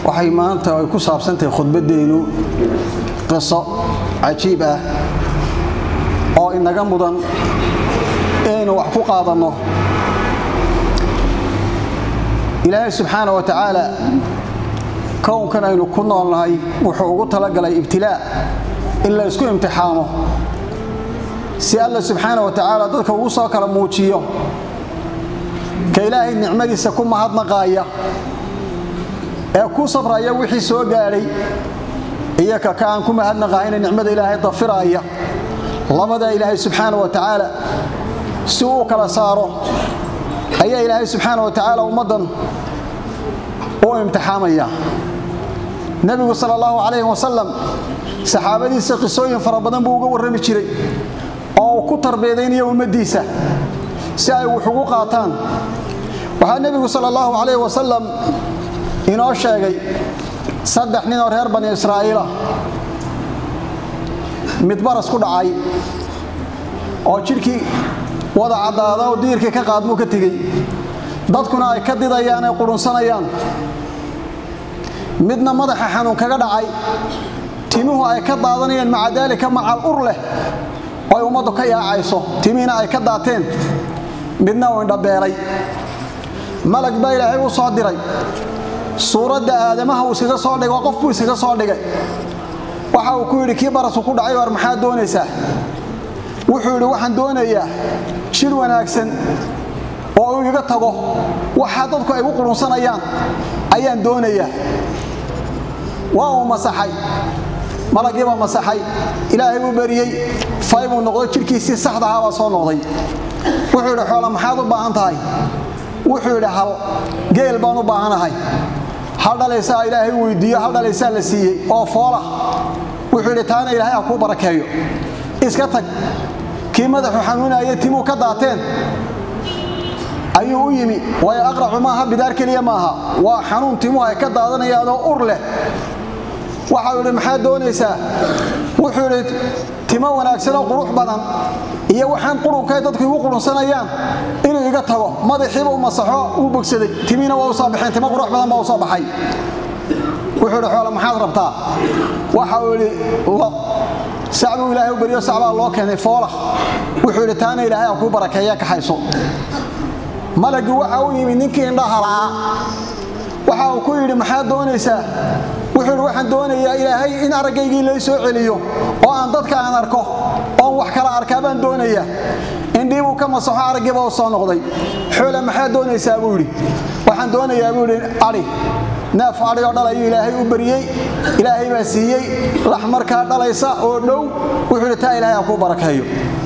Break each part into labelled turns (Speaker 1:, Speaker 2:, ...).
Speaker 1: waxay maanta ay ku saabsantahay khudbaddeennu qiso cajiib ah oo inaga mudan inaynu wax ku qaadanno ilaahay subxaana wa tacaala kownkan aynu ku noolnahay wuxuu ugu talagalay ibtilaa in la ysku imtixaamo si alla subxaana wa tacaala dadka ugu soo kala muujiyo ka ilaahay nicmadiisa ku mahadnaqaaya ee ku sabraya wixii soo gaadhay iyo ka ka aan ku mahadnaqahayna nicmada ilaahay dafiraaya labadaa ilaahay subxaana wa tacaala si uu kala saaro ayaa ilaahay subxaana wa tacaala ummaddan u imtixaamaya nebigu sal allahu calayhi wasalam saxaabadiisa qisooyin fara badan buu uga warrami jiray oo uu ku tarbiyadaynayo ummaddiisa si ay wax ugu qaataan waxaa nebigu sal allahu calayhi wasalam inoo sheegay saddex nin oo reer bani israa'iila mid baras ku dhacay oo jidhkii wada caddaada oo diirkii ka qaadmuu ka tegey dadkuna ay ka didayaan ay qudhunsanayaan midna madaxa xanuun kaga dhacay timuhu ay ka daadanayaan maca daalika macal ur leh oo ay ummaddu ka yaacayso timihiina ay ka daateen midna uu indhabeelay malag baa ilaahay u soo diray suuradda aadamaha uu iskaga soo dhigay oo qof buu iskaga soo dhigay waxa uu ku yidhi kii barasu ku dhacay war maxaad doonaysaa wuxuu yidhi waxaan doonayaa jir wanaagsan oo uu iga tago waxaa dadku ay gu qudhunsanayaan ayaan doonayaa waa uu masaxay malaggiibaa masaxay ilaahay buu beriyey fay buu noqday jidhkiisii saxdahaa baa soo noqday wuxuu yidhi xoola maxaad u baahan tahay wuxuu yidhi hal geel baan u baahanahay hal dhalaysaa ilaahay weydiiyo hal dhalaysaa la siiyey oo foola wuxuu yidhi taana ilaahay ha kuu barakeeyo iska tag kii madaxu xanuunaya timuu ka daateen ayuu u yimi waayo aqracu maaha bidaar keliya maaha waa xanuun timuhu ay ka daadanayaanoo ur leh waxau yidhi maxaad doonaysaa wuxuu yidhi timo wanaagsanoo qurux badan iyo waxaan qurunkae dadku igu qurunsanayaan inuu iga tago madaxiiba u masaxo uu bogsaday timiina waa u soo baxeen timo qurux badan baa u soo baxay wuxuu yidhi xoola maxaad rabtaa waxa uu yidhi lo sacbuu ilaahay u beriyo sacbaa loo keenay foola wuxuu yidhi taana ilaahay ha kuu barakeeya kaxayso malaggii waxa u yimi ninkii indhaha la'aa waxa uu ku yidhi maxaad doonaysaa wuxuu yidhi waxaan doonayaa ilaahay in araggaygii lay soo celiyo oo aan dadka aan arko oon wax kala arkaa baan doonayaa indhii buu ka masaxo araggiiba u soo noqday xoola maxaad doonaysaa buu yidhi waxaan doonayaa buu yidhi adhi neef adhi oo dhal ayuu ilaahay u beriyey ilaahay baa siiyey lax markaa dhalaysa oo dhow wuxuu yidhi taa ilaahay ha kuu barakeeyo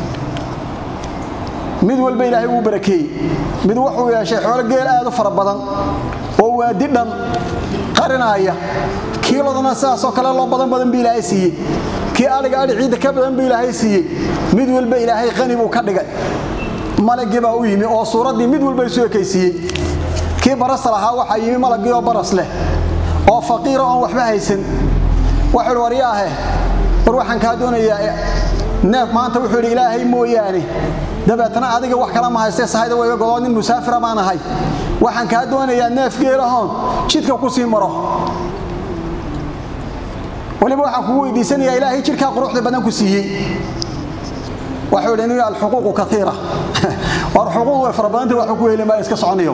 Speaker 1: mid walba ilaahay wuu barakeeyey mid wuxuu yeeshay xoolo geel aad u fara badan oo waadi dhan qarinaaya kiiladana sidaasoo kale loo badan badan buu ilaahay siiyey kii adhiga adhi ciidda ka badan buu ilaahay siiyey mid walba ilaahay qani buu ka dhigay malagii baa u yimi oo suuraddii mid walba isu ekaysiiyey kii barasta lahaa waxaa yimi malaggii oo baras leh oo faqiira oon waxba haysan wuxuu ihi waryaahe war waxaan kaa doonayaa neef maanta wuxuu yidhi ilaahay mooyaane dabeetna adiga wax kala ma haystee sahayda wayga godoo nin musaafira baan ahay waxaan kaa doonayaa neef geelahoon jidka ku sii maro weliba waxaan kugu weydiisanayaa ilaahay jidhkaa quruxda badan ku siiyey waxuu yidhi niga alxuquuqu kaiira war xuquuq way fara badantay waxuu ku heli maayo iska soconayo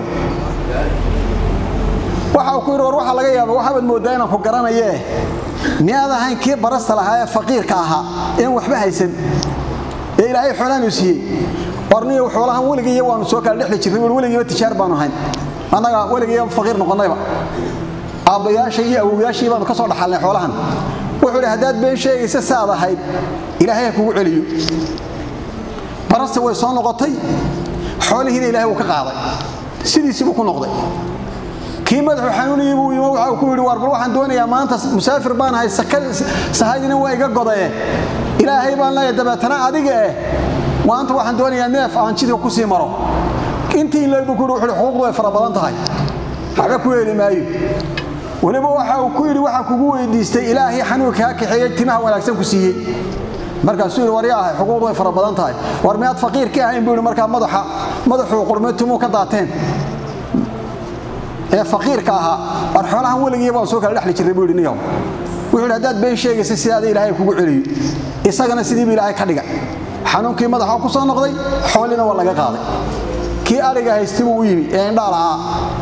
Speaker 1: waxa uu ku yidhi war waxaa laga yaaba waxaabad mooddaa inaan ku garanayee miyaad ahayn kii barasta lahaa ee faqiirka ahaa een waxba haysan ee ilaahay xoolaanu siiyey warniyo xoolahan weligiiyo waanu soo kala dhexli jirnay war weligiiba tijaar baanu ahayn annaga weligiiba faqiir noqonnayba aabbayaasha iyo awowyaashii baanu ka soo dhaxalnay xoolahan wuxuu idhi haddaad been sheegaysa saad ahayd ilaahay ha kugu celiyo barasta way soo noqotay xoolihiina ilahay wuu ka qaaday sidiisibuu ku noqday kii madaxu xanuunayay buu yimo waxa uu ku yidhi war bal waxaan doonayaa maanta musaafir baan ahay sahaydina waa iga godaye ilaahay baan leeyahay dabeetana adiga eh maanta waxaan doonayaa neef aan jidka ku sii maro intii in leeg buu ku yidhi wuxuu xuquuqdu way fara badan tahay waxba ku heli maayo weliba waxa uu ku yidhi waxaan kugu weydiistay ilaahay xanuunka kaa kaxeeyey timaha wanaagsan ku siiyey markaasuu yidhi waryaahay xuquuqdu way fara badan tahay war miyaad faqiir ka ahayn buu yidhi markaa madaxa madaxuu qurmay timuu ka daateen ee faqiirka ahaa war xoolahan weligii baan soo kala dhexli jirray buu yidhi niyow wuxuu yidhi haddaad been sheegaysa sidaada ilaahay kugu celiyo isagana sidiibu ilaahay ka dhigay xanuunkii madaxa ku soo noqday xoolina waa laga qaaday kii adhiga haysti buu u yimi ee indhaa la'aa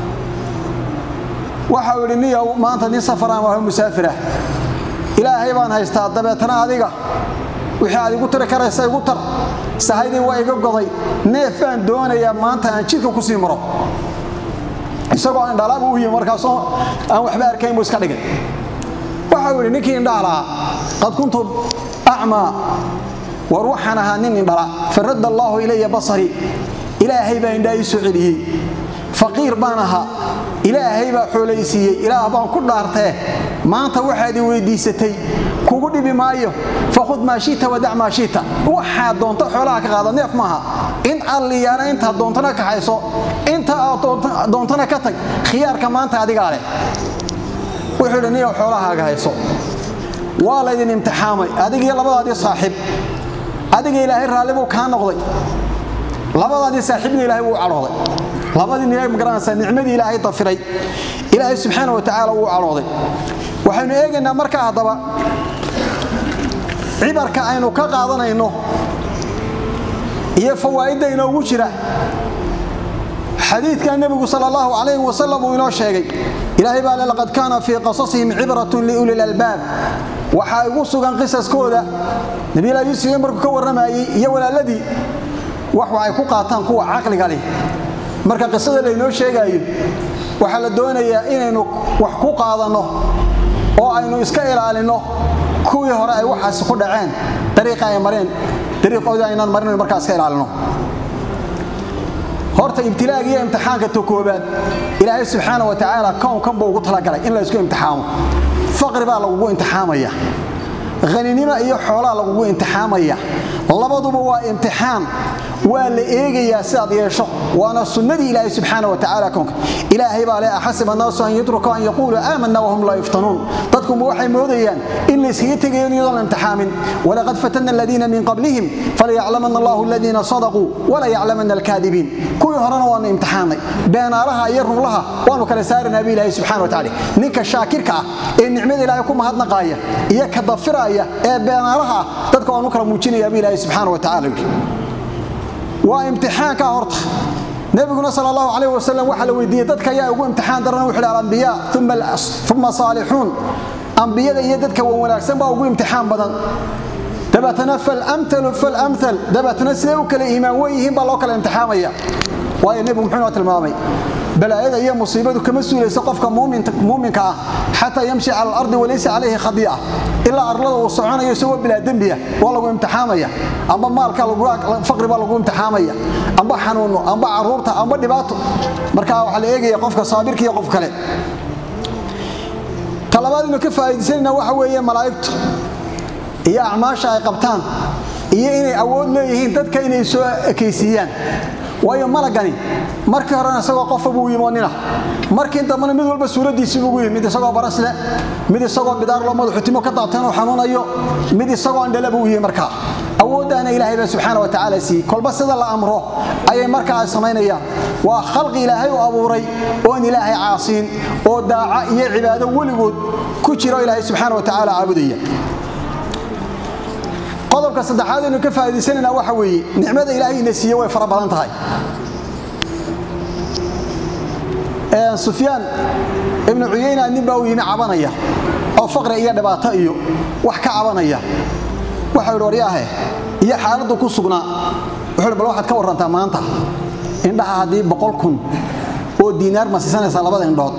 Speaker 1: waxau yidhi niyow maanta nin safaraan waa musaafirah ilaahay baan haystaa dabeetana adiga wixii aad igu tiri karaysa igu tar sahaydii waa iga goday neef baan doonayaa maanta aan jidka ku sii maro isagoo indhalaabu u yimi markaasoo aan waxba arkayn buu iska dhigay waxau yidhi ninkii indhaha lahaa qad kuntu acmaa war waxaan ahaa nin indhala faradda allaahu ilaya basarii ilaahay baa indhaa ii soo celiyey faqiir baan ahaa ilaahay baa xoolaysiiyey ilaah baan ku dhaartee maanta waxaad i weyddiisatay kugu dhibi maayo fakhud maa shita wadac maa shita waxaad doonto xoolaha ka qaada neef maaha in alliyaana intaad doontana kaxayso inta aad doontana ka tag khiyaarka maanta adigaa leh wuxuu idhi niyow xoolahaaga hayso waa laydin imtixaamay adigiyo labadaadii saaxiib adiga ilaahay raalli buu kaa noqday labadaadii saaxiibna ilaahay wuu cadhooday labadii nia magaranaysaa nicmadii ilaahay dafiray ilaahay subxaana wa tacaala wuu cadhooday waxaynu eegaynaa markaa haddaba cibarka aynu ka qaadanayno iyo fawaa'idda inoogu jira xadiidka nebigu sal allahu calayhi wasalam uu inoo sheegay ilaahay baa le laqad kaana fii qasasihim cibratun liuli lalbaab waxaa igu sugan qisaskooda nabiylaahi yuusuf markuu ka warramayey iyo walaaladii wax waxay ku qaataan kuwa caqliga leh marka qisada laynoo sheegaayo waxaa la doonayaa inaynu wax ku qaadanno oo aynu iska ilaalinno kuwii hore ay waxaasi ku dhaceen dariiqa ay mareen dariiqoodii aynaan marin markaa iska ilaalino horta ibtilaaga iyo imtixaanka to koobaad ilaahay subxaana wa tacaala kownkan buu ugu talagalay in la ysku imtixaamo faqri baa lagugu imtixaamaya haninimo iyo xoolaa lagugu imtixaamaya labaduba waa imtixaan waa la eegayaa sidaad yeesho waana sunnadii ilaahay subxaana wa tacaala kownka ilaahay baa le axasib annaasu an yutruku an yaquuluu aamanna wahum laa yuftanuun dadkuma waxay moodayaan in layskaga tegayo iyadoon la imtixaamin walaqad fatanna aladiina min qablihim falayaclamanna allahu aladiina sadaquu walayaclamanna alkaadibiin kuwii horena waanu imtixaanay beenaalaha iyo runlaha waanu kala saaranaaba ilaahay subxana wa tacala ninka shaakirka ah ee nicmada ilaahay ku mahadnaqaaya iyo ka dafiraaya ee beenaalaha ah dadka waanu kala muujinayaaba ilaahay subxaana wa tacala yidhi waa imtixaanka horta nabiguna sal allahu calayh wasalam waxaa la weydiiyey dadka ayaa ugu imtixaan daran wuxu hi alambiyaa uma saalixuun ambiyada iyo dadka wan wanaagsan baa ugu imtixaan badan dabeetana falamtalu falamtal dabeetana siday u kala iimaan wen yihiin baa loo kala imtixaamaya waayo nebigu muxuu noo tilmaamay balaayada iyo musiibadu kama suulayso qofka muuminka ah xataa yamshi cala alardi walaysa calayhi khadii'a ilaa arlada uu soconayo isagoo bilaa dembiya waa lagu imtixaamaya amba maalka faqri baa lagu imtixaamaya amba xanuuno amba caruurta amba dhibaato marka waxaa la eegaya qofka saabirka iyo qof kale talabaad inu ka faa'iidaysanayna waxa weeye malaa'igtu iyo acmaasha ay qabtaan iyo inay awood leeyihiin dadka inay soo ekaysiiyaan waayo malagani markii horena isagoo qofa buu yimi oo nina markii dambena mid walba suuraddiisii buugu yimi mid isagoo barasle mid isagoo bidaar loo madaxutimo ka daabteen uu xanuunayo mid isagoo andhala buu yimi markaa awooddaana ilaahay baa subxaana wa tacaala siiyey kolba sida la amro ayay markaa ay samaynayaan waa khalqi ilaahay u abuuray oon ilaahay caasiin oo daaca iyo cibaado weligood ku jiro ilaahay subxaana wa tacaala caabudaya qodobka saddexaad aynu ka faa'iidaysanayna waxa weeye nicmada ilaahay ina siiye way fara badan tahay sufyaan ibnu cuyayna nin baa u yimi cabanaya oo faqri iyo dhibaato iyo wax ka cabanaya waxau yidhi waryaahe iyo xaaladdu ku sugnaa wuxuu hi bal waxaad ka warrantaa maanta indhaha haddii boqol kun oo diinaar ma siisanaysaa labada indhood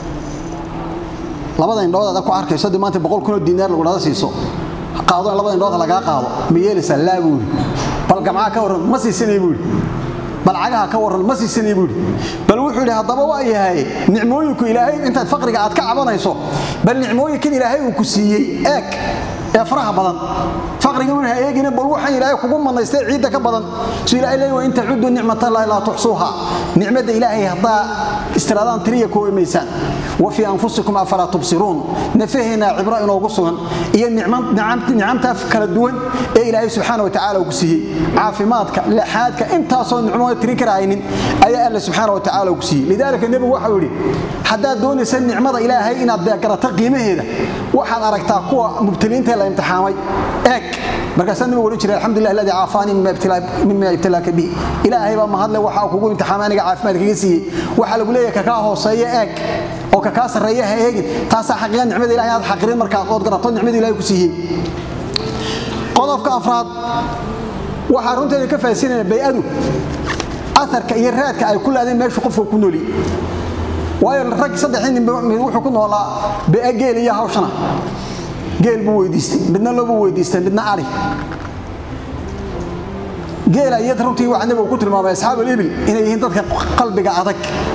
Speaker 1: labada indhood aad ku arkayso haddii maanta boqol kun oo diinaar lagu dhada siiso qaado in labada indhood lagaa qaado ma yeelaysaa laa buuri bal gamcaha ka warran ma siisanay buuri bal cagaha ka warran ma siisanay buuri bal wuxuu yidhi haddaba waa yahay nicmooyinku ilaahay intaad faqriga aad ka cabanayso bal nicmooyinkan ilaahay uu ku siiyey eeg ee faraha badan faqriga un ha eegina bal waxaan ilaahay kugu manaystay ciidda ka badan su ilahay leey wa in tacudu nicmatallaahi laa tuxsuuha nicmadda ilaahay haddaa istiraadaan tiriya koobi maysaan wa fii anfusikum afalaa tubsiruun nafaheena cibro inoogu sugan iyo nicamta kala duwan ee ilaahay subxaana wa tacaala ku siiyey caafimaadka laxaadka intaasoo nicmo tirin karahaynin ayaa alla subxaana wa tacaala ku siiyey lidaalika nebigu waxau yidhi haddaad doonaysa nicmada ilaahay inaad garato qiimaheeda waxaad aragtaa kuwa mubtaliinta la imtixaamay eeg markaasaa nabigu odhan jiray alxamdulilah alladii caafaanii mima ibtilaaka bihi ilaahay baa mahadle waxa kugu imtixaamay aniga caafimaad kaga siiyey waxaa lagu leeyahay kakaa hooseeya eeg oo kakaa sarreeya ha eegin taasaa xaqiiqa nicmada ilahay aad xaqirin markaad ood garato nicmada ilahay ku siiyey qodobka afraad waxaa runteeda ka faahsinaya bay-adu aarka iyo raadka ay ku laadeen meeshu qofka ku nooli waayo rag saddexii nin mid wuxuu ku noolaa bea geel iyo hawshana geel buu weydiistay midna loobuu weydiistay midna ari geela iyo runtii waxaa nabigu ku tilmaamay asxaab alibil inay yihiin dadka qalbiga adag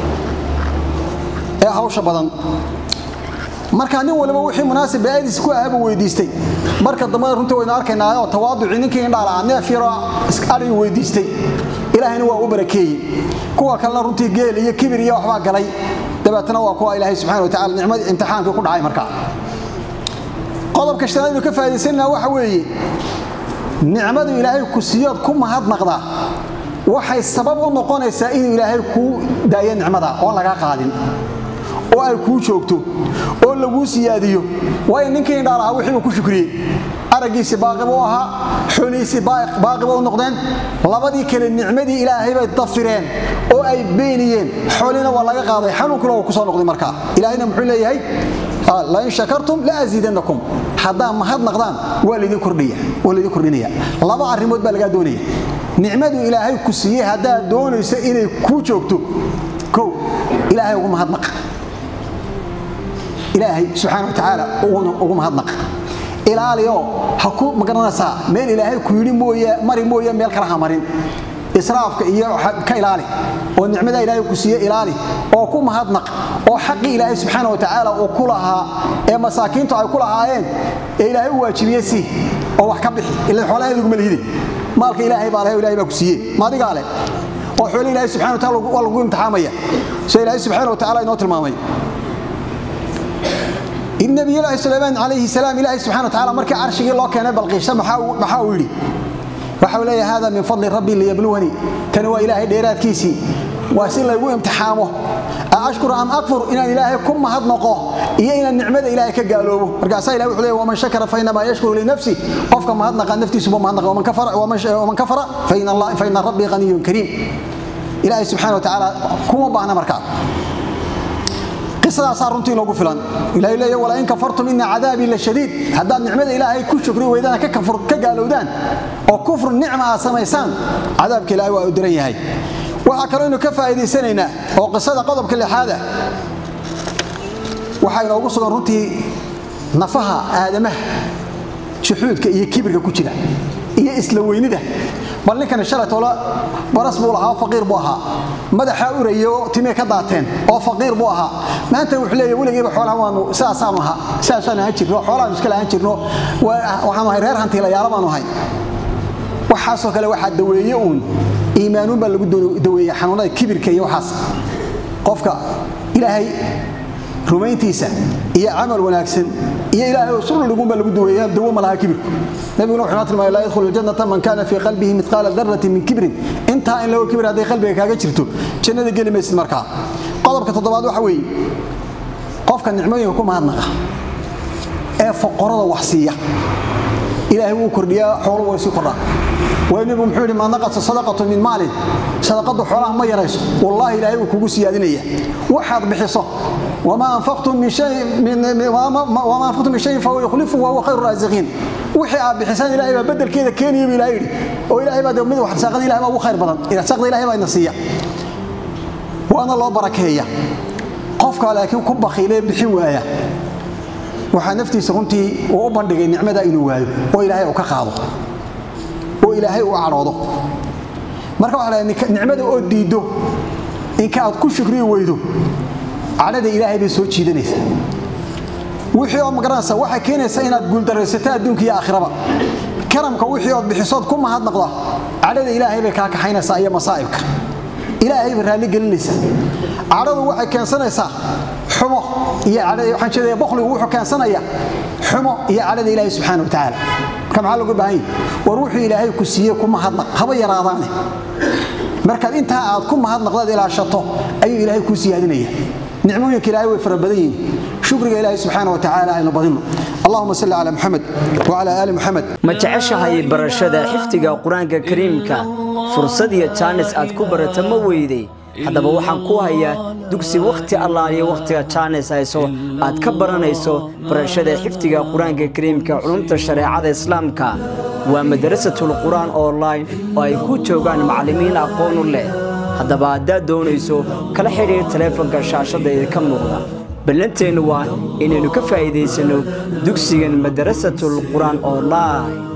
Speaker 1: ee hawsha badan marka nin waliba wixii munaasib ba'adiis ku ahabu weydiistay marka dambana runtii waynu arkaynaa oo tawaaduci ninkii indhaala neef yaroo ari weydiistay ilaahayna waa u barakeeyey kuwa kalena runtii geel iyo kibir iyo waxbaa galay dabeetana waa kuwa ilaahay subxana wa tacala nicmadii imtixaankii ku dhacay markaa qodobka shanaad inu ka faa'idaysanana waxa weeye nicmadu ilaahay ku siiyood ku mahadnaqdaa waxay sabab u noqonaysaa inuu ilaahay kuu daayo nicmada oon lagaa qaadin oo ay kuu joogto oo laguu siyaadiyo waayo ninkii indhaal ahaa wixii uu ku shukriyey araggiisii baaqi buu ahaa xoolihiisii baaqi buu noqdeen labadii kale nicmadii ilaahay bay dafireen oo ay beeniyeen xoolina waa laga qaaday xanuunkuna waa ku soo noqday markaa ilaahayna muxuu leeyahay lain shakartum la asiidannakum haddaa mahadnaqdaan waa laydin kordhinaya laba arrimood baa lagaa doonaya nicmadu ilaahay ku siiyey haddaad doonayso inay kuu joogto kow ilaahay ugu mahadnaq ilaahay subxaana wa tacaala ugu mahadnaq ilaaliyo ha ku magaranaysaa meel ilaahay ku yidhi mooye mari mooye meel kale ha marin israafka iyo ka ilaali oo nicmada ilaahay ku siiye ilaali oo ku mahadnaq oo xaqii ilaahay subxaana wa tacaala uu ku lahaa ee masaakiintu ay ku lahaayeen ee ilaahay u waajibiye si oo wax ka bixi ila xoolaheeduguma lihide maalka ilaahay baa leh ilahay baa ku siiye maadigaa leh oo xoole ilaahay subxana wa taala waa lagu imtixaamaya sida ilaahay subxaana wa tacaala inoo tilmaamay nabiyulaahi sulaymaan calayhi salaam ilaahay subxana wa tacala markii carshigii loo keenay balqiisha maxaa uu yidhi waxa uu leeyahay hada min fadli rabbii liyabluwanii tani waa ilaahay dheeraadkiisii waa si laygu imtixaamo ashkuru am akfur inaan ilaahay ku mahadnaqo iyo inaan nicmada ilaahay ka gaaloobo markaasaa ilahay wuxuu leeyahay waman shakara fa inamaa yashkuru linafsi qofka mahadnaqa naftiisuba mahadnaqa waman kafara fa ina rabbii qaniyun kariim ilaahay subxana wa tacaala kuma baahna markaa qisadaasaa runtii loogu filan ilahay leeya walain kafartum ina cadaabii la shadiid haddaad nicmada ilaahay ku shukri weydaan ka gaalowdaan oo kufru nicma aad samaysaan cadaabka ilahay waa u diran yahay waxaa kaloo aynu ka faa'iidaysanaynaa oo qisada qodobka lixaada waxaa inoogu sugan runtii nafaha aadamaha juxuudka iyo kibirka ku jira iyo isla weynida bal ninkani shalaytoola baras buu lahaa faqiir buu ahaa madaxaa uraya oo timee ka daateen oo faqiir buu ahaa maanta wuxuu leeyahay weligiiba xoolaha waanu sidaasaanu ahaa sidaasaanu ahaan jirno xoolahaanu iska lahaan jirno waxaanu ahay reer hantiilayaalo baanu ahay waxaasoo kale waxaa daweeye uun iimaanuun baa lagu daweeye xanuunada kibirka iyo waxaas qofka ilaahay rumayntiisa iyo camal wanaagsan iyo ilaahay oo sulligun baa lagu daweeya dawo ma laha kibirku nabiguna wuxuu noo tilmaamay laa yadkhulu ljannata man kana fii qalbihi midqaala darratin min kibrin intaa in lago kibir hadday qalbiga kaaga jirto jannada geli maysid markaa qodobka toddobaad waxa weeye qofka nicmooyinka ku mahadnaqa ee foqorada wax siiya ilaahay wuu kordhiyaa xoolo way sii kordhaan waayo nebigu muxuu yidhi maa naqasa sadaqatu min maalin sadaqadu xoolaha ma yarayso wallaahi ilaahay wuu kugu siyaadinaya waxaad bixiso wamaa anfaqtum min shayin fahuwa yukhlifu wahuwa khayru raasiqiin wixii aad bixisaan ilaahay baa bedelkeeda keenaya buu ilahay yidhi oo ilaahay baa mid wax rasaaqada ilahay baa ugu khayr badan rasaaqda ilahay baa ina siiya waana loo barakeeya qofka laakiin ku bakhiilee bixin waaya waxaa naftiisa runtii uu u bandhigay nicmada inuu waayo oo ilaahay uu ka qaado oo ilaahay uu cadhoodo marka waxa la nicmada oo diiddo inka aad ku shukriyi weydo cadhada ilaahay bay soo jiidanaysaa wixii oo magaranaysa waxay keenaysaa inaad guuldaraysato adduunka iyo aakhiraba karamka wixii ood bixisood ku mahadnaqda cadhada ilaahay bay kaa kaxaynaysaa iyo masaa'ibka ilaahayba raalli gelinaysaa cadhadu waxay keensanaysaa xumo iyo waxaan jeedaya boqligu wuxuu keensanaya xumo iyo cadhada ilaahay subxaana wa tacaala marka maxaa looga baahan yahi war wuxuu ilaahay ku siiyey ku mahadnaq haba yaraadaane markaad intaa aad ku mahadnaqdaad ilaashato ayuu ilaahay kuu siyaadinaya nicmooyinka ilaahay way fara badan yihiin shukriga ilaahay subxaana wa tacaala aynu badinno اللهم صل على محمد وعلى آل محمد
Speaker 2: ma jeceshahay barashada xifdiga qur-aanka kariimka fursad iyo jaanis aad ku barata ma weyday haddaba waxaan ku hayaa dugsi wakhti allaaliyo wakhtiga jaanis hayso aad ka baranayso barashada xifdiga qur-aanka kariimka culumta shareecada islaamka waa madarasatul qur-aan online oo ay ku joogaan macallimiin aqoon u leh haddaba haddaad doonayso kala xidhiir taleefanka shaashadda idinka muuqda ballanteennu waa inaynu ka faa'iidaysanno dugsigan madarasatul qur-aan online